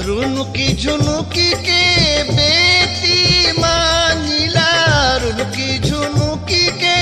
रुनुकी झुनुकी के बेटी मांगिला रुनुकी झुनुकी के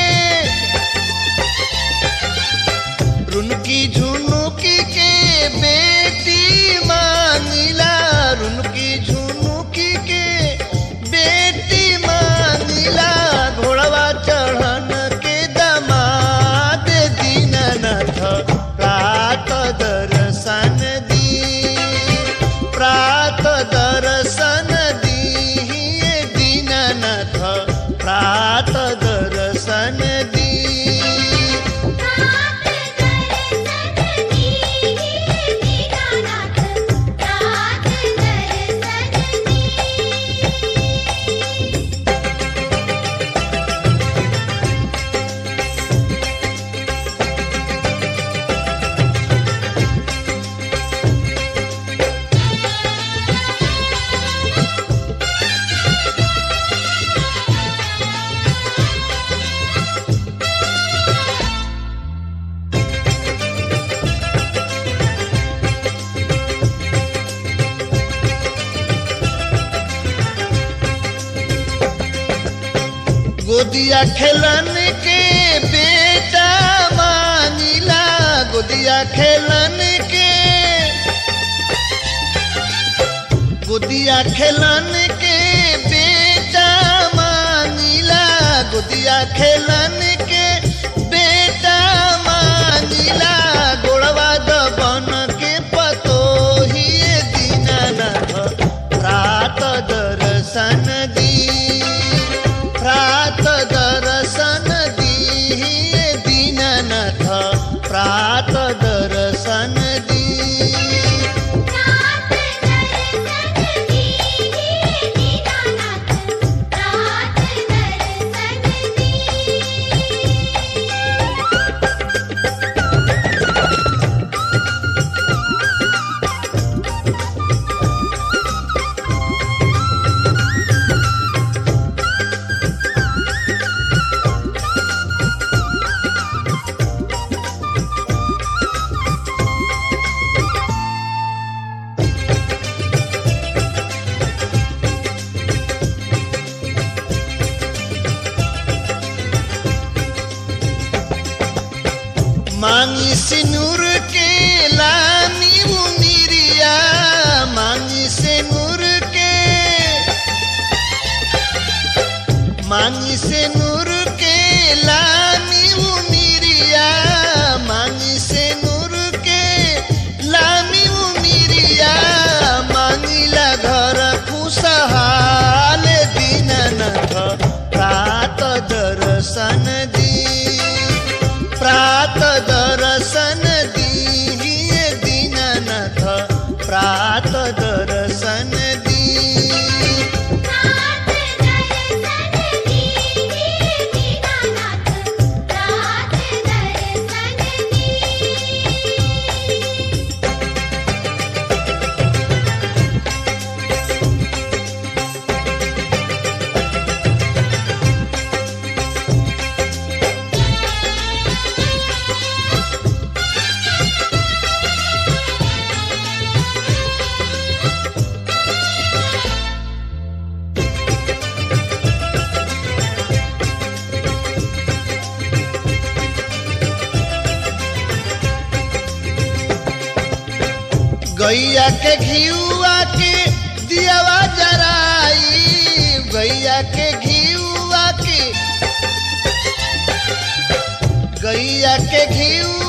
रुनकी झुनुकी के बेटी मांगिला रुनकी झुनुकी के बेटी मांगिला घोड़वा चढ़न के दमाद दीननाथ प्रात दर्शन दी प्रात दर्शन दी दीननाथ प्रात दर्शन दी रात दर्शन दी दीनानाथ रात दर्शन दी गोदिया खेलन के बेटा मानिला गोदिया खेलन के गोदिया खेलन के बेटा मानिला गोदिया खेलन के बेटा मानिला गोड़वा दबन के पतो ही दीनानाथ प्रात दर्शन दी प्रात दर्शन दी दीननाथ प्रात दर्शन दी रात दर्शन दी दीनानाथ रात दर्शन दी मांगी सिनुर के लानी मुनिरिया मांगी सिनुर के मांगी सिनुर के लानी मुनिरिया मांगी सिनुर के लानी मुनिरिया मांगिला घर खुशहाल दीननाथ प्रात दर्शन दी प्रात दर्शन दी दीननाथ प्रात दर्शन दी रात दर्शन दी दीनानाथ रात दर्शन दी गैया के घियुआ के दियावा जराई गैया के घियुआ के गैया के घियुआ